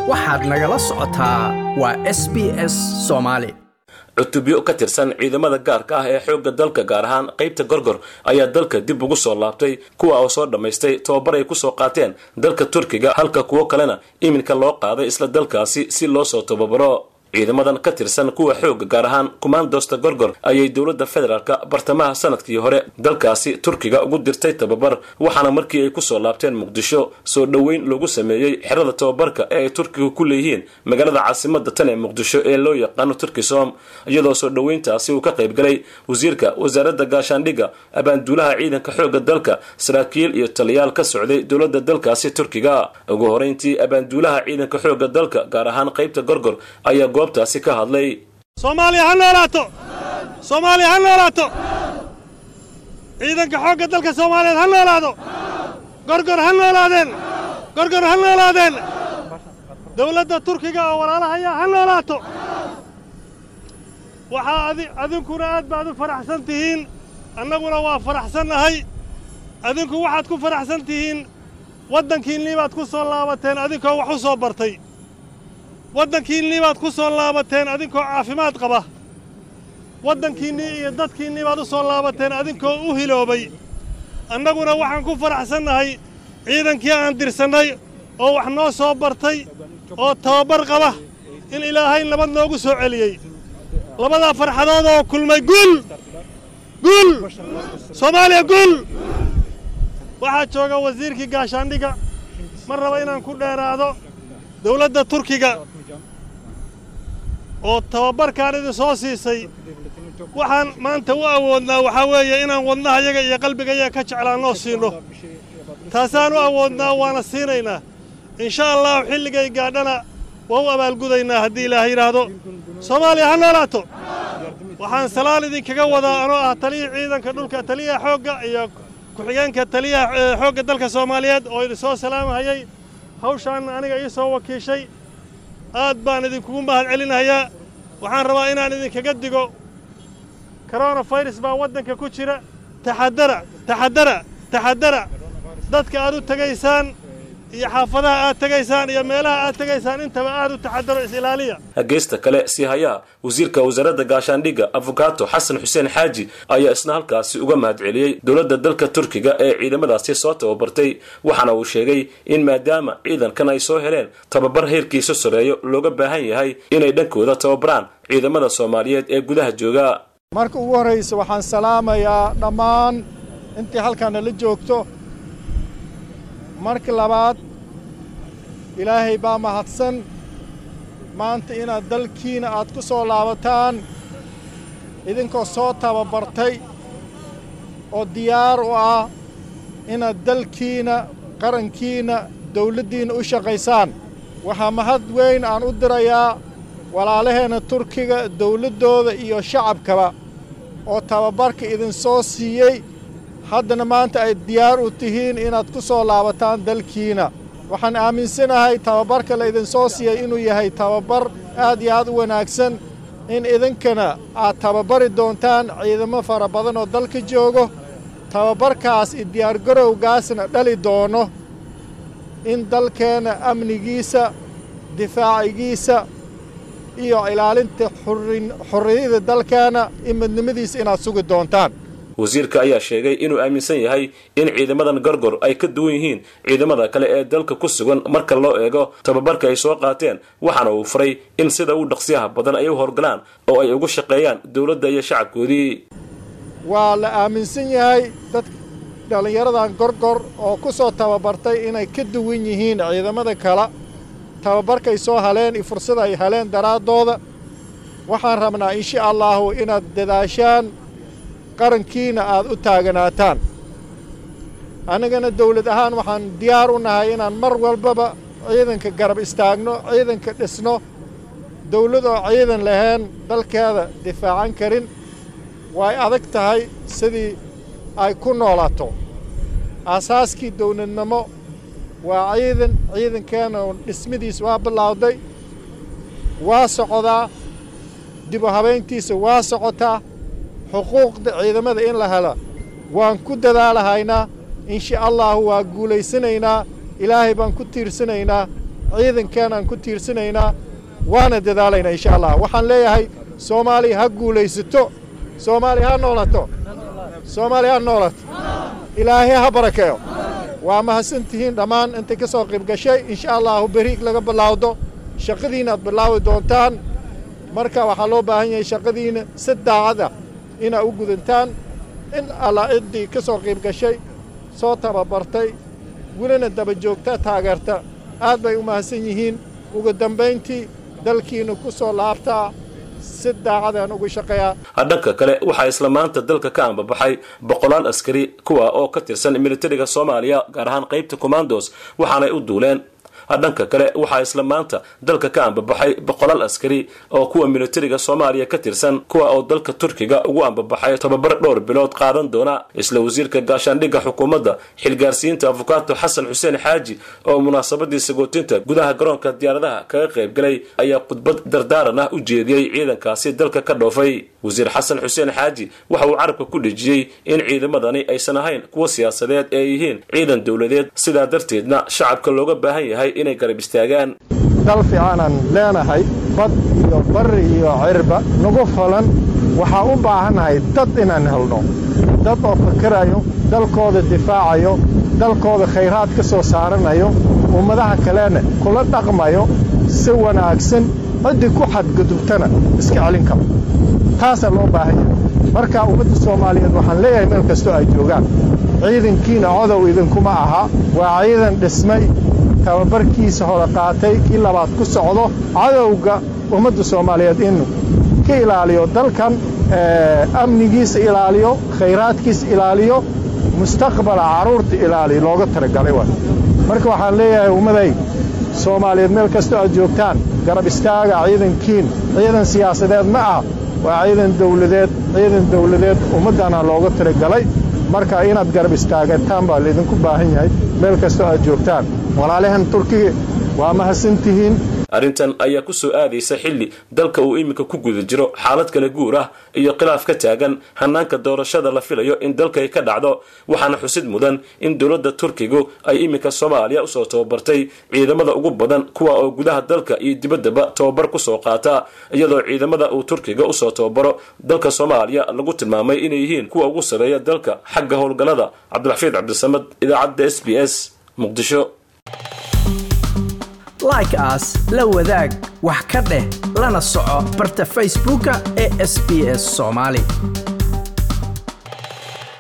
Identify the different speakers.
Speaker 1: waxaad nagala socotaa waa s b s soomaali
Speaker 2: cutubyo ka tirsan ciidamada gaarka ah ee xoogga dalka gaar ahaan qaybta gorgor ayaa dalka dib ugu soo laabtay kuwa oo soo dhammaystay tababar ay ku soo qaateen dalka turkiga halka kuwo kalena iminka loo qaaday isla dalkaasi si loo soo tababaro ciidamadan ka tirsan kuwa xoogga gaar ahaan kumaandosta gorgor ayay dowladda federaalka bartamaha sanadkii hore dalkaasi turkiga ugu dirtay tababar waxaana markii ay kusoo laabteen muqdisho soo dhoweyn loogu sameeyey xerada tababarka ee ay turkiga ku leeyihiin magaalada caasimada tan ee muqdisho ee loo yaqaano turkisom iyadoo soo dhoweyntaasi uu ka qaybgalay wasiirka wasaaradda gaashaandhigga abaanduulaha ciidanka xoogga dalka saraakiil iyo taliyaal ka socday dowladda dalkaasi turkiga ugu horeyntii abaanduulaha ciidanka xoogga dalka gaar ahaan qaybta gorgor ayaa goobtaasi ka hadlay
Speaker 3: soomaaliya ha noolaato soomaaliya ha noolaato ciidanka xoogga dalka soomaaliyeed ha noolaado gorgor ha noolaadeen gorgor ha noolaadeen dawladda turkiga oo walaalahaya ha noolaato waxaa adi adinkuna aad baad u faraxsan tihiin annaguna waa faraxsannahay adinku waxaad ku faraxsan tihiin waddankiinnii baad ku soo laabateen adinkoo wax u soo bartay waddankiinnii baad ku soo laabateen adinkoo caafimaad qaba waddankiinnii iyo dadkiinnii baad u soo laabateen adinkoo u hiloobay annaguna waxaan ku faraxsannahay ciidankii aan dirsannay oo wax noo soo bartay oo tababar qaba in ilaahay nabad noogu soo celiyey labadaa farxadood oo kulmay guul guul soomaaliya guul waxaa jooga wasiirkii gaashaandhigga ma raba inaan ku dheeraado dawladda turkiga oo tababarkaan idin soo siisay waxaan maanta u awoodnaa waxaa weeye inaan wadnahayaga iyo qalbigayaga ka jeclaannoo siinno taasaan u awoodnaa waana siinaynaa insha allahu xilligay gaadhana waa u abaalgudaynaa haddii ilaaha yidhaahdo soomaaliya ha noolaato waxaan salaal idinkaga wadaa anoo ah taliyii ciidanka dhulka taliyaha xoogga iyo ku-xigeenka taliyaha xoogga dalka soomaaliyeed oo idin soo salaamahayay hawshaanna aniga ii soo wakiishay aad baan idinkugu mahad celinayaa waxaan rabaa inaan idinkaga digo koronafayras baa waddanka ku jira taxadara taxadara taxadara dadka aad u tegaysaan iyo xaafadaha aad tegaysaan iyo meelaha aad tegaysaan intaba aad u taxadaro is-ilaaliya
Speaker 2: geesta kale sii hayaha wasiirka wasaaradda gaashaandhigga afokaato xasan xuseen xaaji ayaa isna halkaasi uga mahad celiyey dowladda dalka turkiga ee ciidamadaasi soo tababartay waxaana uu sheegay in maadaama ciidankan ay soo heleen tababar heerkiisa soreeyo looga baahan yahay inay dhankooda tababaraan ciidamada soomaaliyeed ee gudaha jooga
Speaker 4: marka ugu horraysa waxaan salaamayaa dhammaan intii halkaana la joogto marka labaad ilaahay baa mahadsan maanta inaad dalkiina aad ku soo laabataan idinkoo soo tababartay oo diyaar u ah inaad dalkiina qarankiina dawladdiinna u shaqaysaan waxaa mahad weyn aan u dirayaa walaalaheenna turkiga dawladdooda iyo shacabkaba oo tababarka idin soo siiyey haddana maanta ay diyaar u tihiin inaad ku soo laabataan dalkiina waxaan aaminsanahay tababarka la idinsoo siiyey inuu yahay tababar aad iyo aad u wanaagsan in idinkana aad tababari doontaan ciidamo fara badan oo dalka joogo tababarkaas iyo diyaargarowgaasna dhali doono in dalkeenna amnigiisa difaacigiisa iyo ilaalinta xurriyada dalkeenna iyo midnimadiisa inaad sugi doontaan
Speaker 2: wasiirka ayaa sheegay inuu aaminsan yahay in ciidamadan gorgor ay ka duwan yihiin ciidamada kale ee dalka ku sugan marka loo eego tababarka ay soo qaateen waxaana uu faray in sida u dhaqsiyaha badan ay u howlgalaan oo ay ugu shaqeeyaan dowladda iyo shacabkoodii
Speaker 4: waa la aaminsan yahay dad dhallinyaradan gorgor oo ku soo tababartay inay ka duwan yihiin ciidamada kale tababarkay soo haleen iyo fursada ay haleen daraaddooda waxaan rabnaa insha allaahu inaad dadaashaan qarankiina aad u taaganaataan annagana dawlad ahaan waxaan diyaar u nahay inaan mar walbaba ciidanka garab istaagno ciidanka dhisno dawlad oo ciidan lahayn dalkeeda difaacan karin way adag tahay sidii ay ku noolaato aasaaskii dawladnimo waa ciidan ciidankeena dhismadiis waa bilowday waa socdaa dib u habayntiisa waa socotaa xuquuqda ciidamada in la hela waan ku dadaalahaynaa insha allahu waa guulaysanaynaa ilaahay baan ku tiirsanaynaa ciidankeenaan ku tiirsanaynaa waana dadaalaynaa insha allah waxaan leeyahay soomaaliya ha guulaysato soomaaliya ha noolato soomaaliya ha noolato ilaahay ha barakeeyo waa mahadsantihiin dhammaan intay ka soo qayb gashay insha allahu beri laga bilaawdo shaqadiina aad bilaawi doontaan marka waxaa loo baahan yahay shaqadiina si daacada inaad u gudantaan in alla ciddii ka soo qayb gashay soo tababartay welina daba joogta taageerta aad bay u mahadsan yihiin ugu dambayntii dalkiina ku soo laabtaa si daacadaan ugu shaqeeyaa
Speaker 2: dhanka kale waxaa isla maanta dalka ka ambabaxay boqolaal askari kuwa oo ka tirsan militariga soomaaliya gaar ahaan qaybta commandos waxaanay u duuleen dhanka kale waxaa isla maanta dalka ka ambabaxay boqolaal askari oo kuwa militariga soomaaliya ka tirsan kuwa oo dalka turkiga ugu ambabaxay tababar dhowr bilood qaadan doona isla wasiirka gaashaandhigga xukuumadda xilgaarsiinta afukaato xasan xuseen xaaji oo munaasabadii sagootinta gudaha garoonka diyaaradaha kaga qaybgalay ayaa khudbad dardaaran ah u jeediyey ciidankaasi dalka ka dhoofay wasiir xasan xuseen xaaji waxa uu carabka ku dhejiyey in ciidamadani aysan ahayn kuwa siyaasadeed ee yihiin ciidan dowladeed sidaa darteedna shacabka looga baahan yahay inay garab istaagaan
Speaker 4: dal fiicanaan leenahay bad iyo barri iyo cirba nagu falan waxaa u baahannahay dad inaan helno dad oo fakerayo dalkooda difaacayo dalkooda khayraad ka soo saaranayo ummadaha kalena kula dhaqmayo si wanaagsan ciddii ku xadgudubtana iska celin karo taasaa loo baahan yahay marka ummadda soomaaliyeed waxaan leeyahay meel kastoo ay joogaan ciidankiina codow idinkuma aha waa ciidan dhismay tababarkiisa hore qaatay kii labaad ku socdo cadowga ummadda soomaaliyeed inuu ka ilaaliyo dalkan amnigiisa ilaaliyo khayraadkiisa ilaaliyo mustaqbala carruurta ilaaliyo looga talagalay waay marka waxaan leeyahay ummaday soomaaliyeed meel kastoo aad joogtaan garab istaaga ciidankiin ciidan siyaasadeed ma ah waa ciidan dawladeed ciidan dawladeed ummaddana looga talagalay marka inaad garab istaagataan baa laydinku baahan yahay meel kastoo aad joogtaan walaalahan turkiga waa mahadsantihiin
Speaker 2: arrintan ayaa ku soo aadaysa xilli dalka uu iminka ku guda jiro xaalad kala guur ah iyo khilaaf ka taagan hanaanka doorashada la filayo in dalkay ka dhacdo waxaana xusid mudan in dowladda turkigu ay iminka soomaaliya usoo tababartay ciidamada ugu badan kuwa oo gudaha dalka iyo dibaddaba tababar kusoo qaata iyadoo ciidamada uu turkiga usoo tababaro dalka soomaaliya lagu tilmaamay inay yihiin kuwa ugu sarreeya dalka xagga howlgallada cabdiraxfiid cabdisamad idaacadda s b s muqdisho
Speaker 1: like as la wadaag wax ka dheh lana soco barta facebooka ee sb s soomaali